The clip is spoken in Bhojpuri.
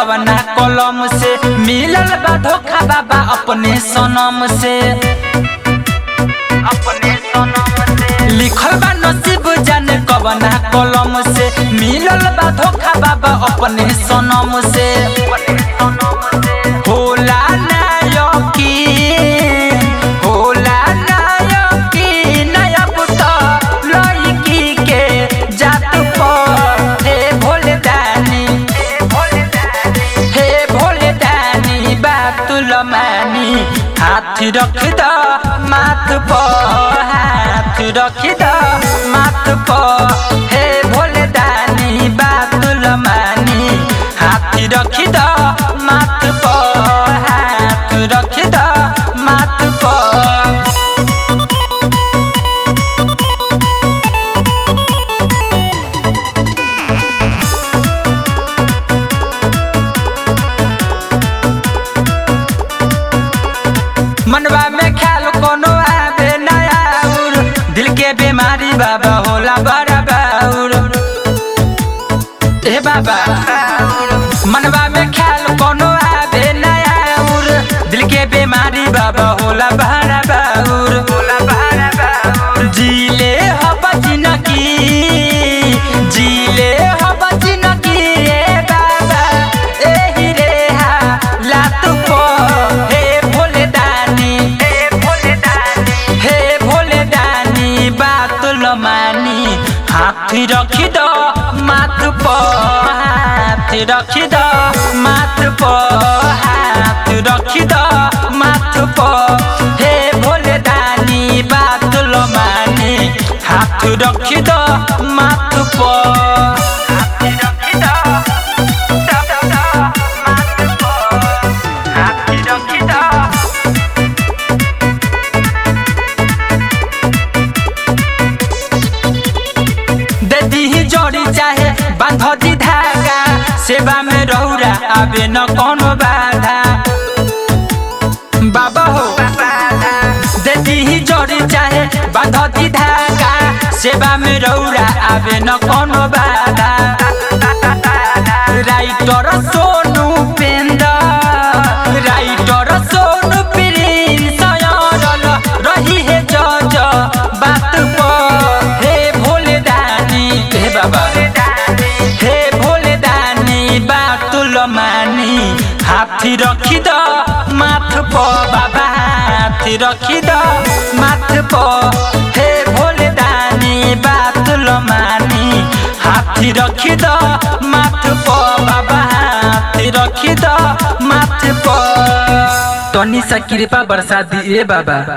कवना कलम से मिलल बा धोखा बाबा अपने सनम से अपने सनम से लिखल बा नसीब जाने कवना कलम से मिलल बा धोखा बाबा अपने सनम से होला ना यकीन होला ना यकीन अब तो लड़की के जात पर हे भोले दानी हे भोले दानी बात लमानी हाथ रख द माथ पर हाथ रख द माथ पर हे भोले दानी बात लमानी हाथ रख द माथ पर हाथ रख द माथ पर मनवा में ख्याल कोनो आवे नया उर दिल के बीमारी बाबा होला बड़ा बाउर ए बाबा मनवा में ख्याल कोनो आवे नया उर दिल के बीमारी बाबा होला बड़ा बाउर होला बड़ा बाउर जीले हो बजिनकी जीले हो बजिनकी ए बाबा एही रे हा लात पो हे भोले दानी हे भोले दानी हे भोले दानी बात लमानी हाथ रखी दो माथ पर हाथ रखी दो माथ पर हाथ रखी दो माथ पर हे भोले दानी बात लमानी हाथ रखी दो माथ पर हाथ रखी दो माथ पर हाथ रखी दो दे दीही जोड़ी चाहे बांध दी धागा सेवा में रहुरा आवे न कोनो बाधा बाबा हो दे दीही जोड़ी चाहे बांध दी धागा सेवा में रहुरा आवे न कोनो बाधा राइटर सोनू पेंद राइटर सोनू प्रिंस सयरल रही है जज बात पर हे भोले दानी हे बाबा हे भोले दानी बात लमानी हाथी रखी द माथ प बाबा हाथी रखी द माथ प हे भोले दानी बात लमानी हाथी रखी द माथ प बाबा हाथी रखी द माथ प तनी सा कृपा बरसा दिए बाबा